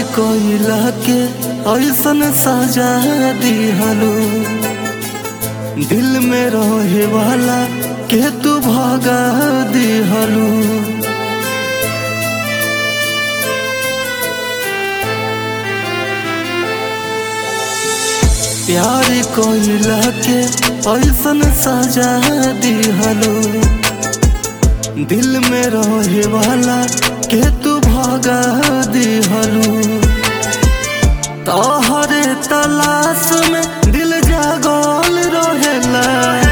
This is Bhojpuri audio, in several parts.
कोइला के ऐसन सजा दिहलू दिल में रहे वाला के तू भगा दिहलू प्यार कोइला के ऐसन सजा दिहलू दिल में रहे वाला के तू भगा दिहलू तोहरे तलाश में दिल जागल रहेला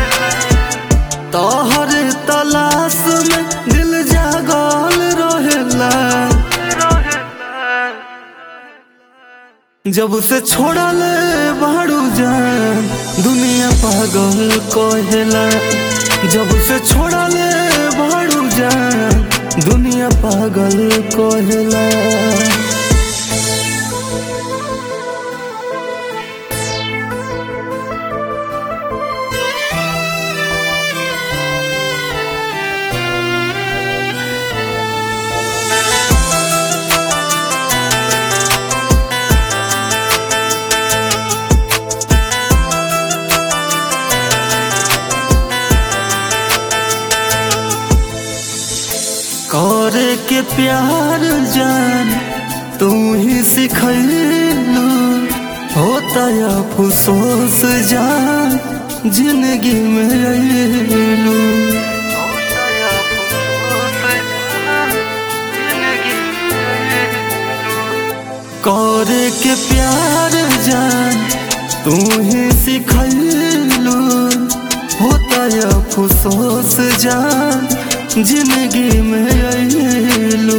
तोहरे तलाश में दिल जागल रहेला जब से छोड़ल बाड़ू जान दुनिया पागल कहेला जब से छोड़ल बाड़ू जान दुनिया पागल कहेला करे के प्यार जान तू ही सिखैलू होता या अफसोस जान जिंदगी में अयलू करे के प्यार जान तू ही सिखैलू होता या अफसोस जान जिंदगी में अयलू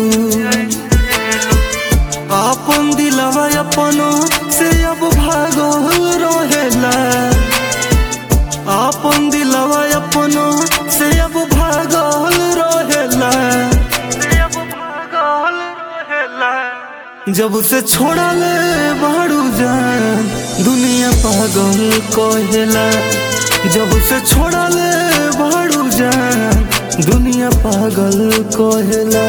अपन दिलवा अपनो से अब भागल रहेला अपन दिलवा अपनो से अब भागल रहेला जब से छोड़ल बाड़ू जान दुनिया पागल कहेला जब से छोड़ल बाड़ू जान दुनिया पागल कहेला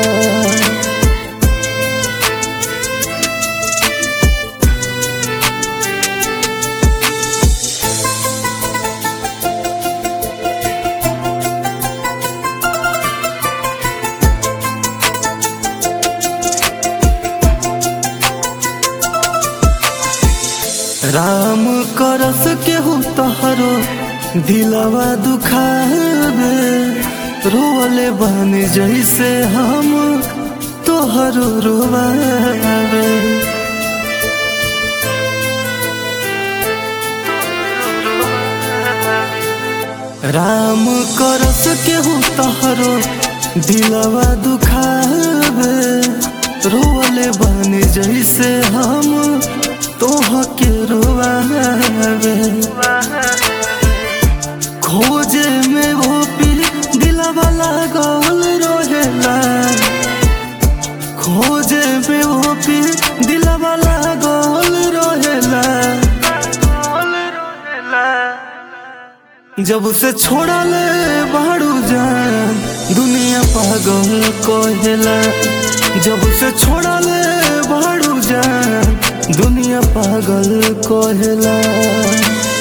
राम करस केहू तहरो दिलवा दुखावे रोले बन जैसे हम तोहरो रोवावे राम करस केहू तहरो दिलवा दुखावे रोले बन जैसे हम तोह के रोवावे खोजे में वो पीर दिलवा लागल रहेला खोजे में वो पीर दिलवा लागल रहेला जब से छोड़ल बाड़ू जान दुनिया पागल कहेला जब से छोड़ल बाड़ू जान दुनिया पागल कहेला